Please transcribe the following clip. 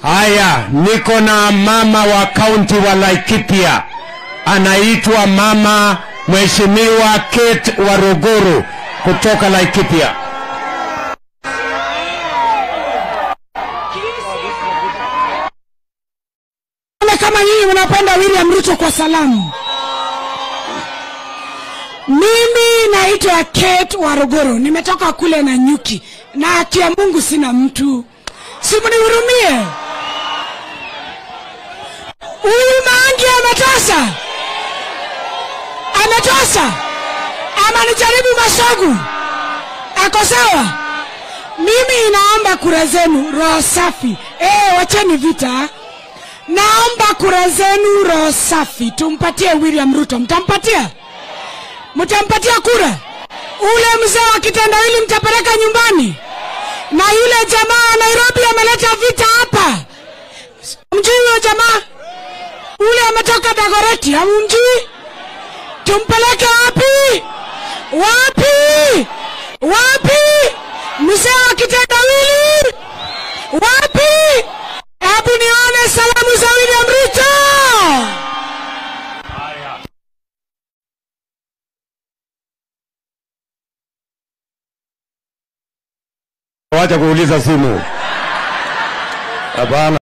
Haya, niko na mama wa kaunti wa Laikipia, anaitwa mama Mheshimiwa Kate Waruguru kutoka Laikipia. Wale kama nyinyi mnapenda William Ruto kwa salamu. Mimi naitwa Kate Waruguru, nimetoka kule na nyuki na haki ya Mungu sina mtu, si mnihurumie. Huyu Mangi ametosha, ametosha, ama nijaribu Masogu, ako sawa? Mimi naomba kura zenu, roho safi. Eh, wacheni vita. Naomba kura zenu roho safi, tumpatie William Ruto. Mtampatia? Mtampatia kura? Ule mzee wa kitendawili mtapeleka nyumbani, na yule jamaa wa Nairobi ameleta vita hapa. Mjui huyo jamaa ule ametoka Dagoreti, hamumjui? Tumpeleke wapi? Wapi? Wapi? Mzee wa kitendawili wapi? Hebu nione salamu za William Ruto. Wacha kuuliza simu. Hapana.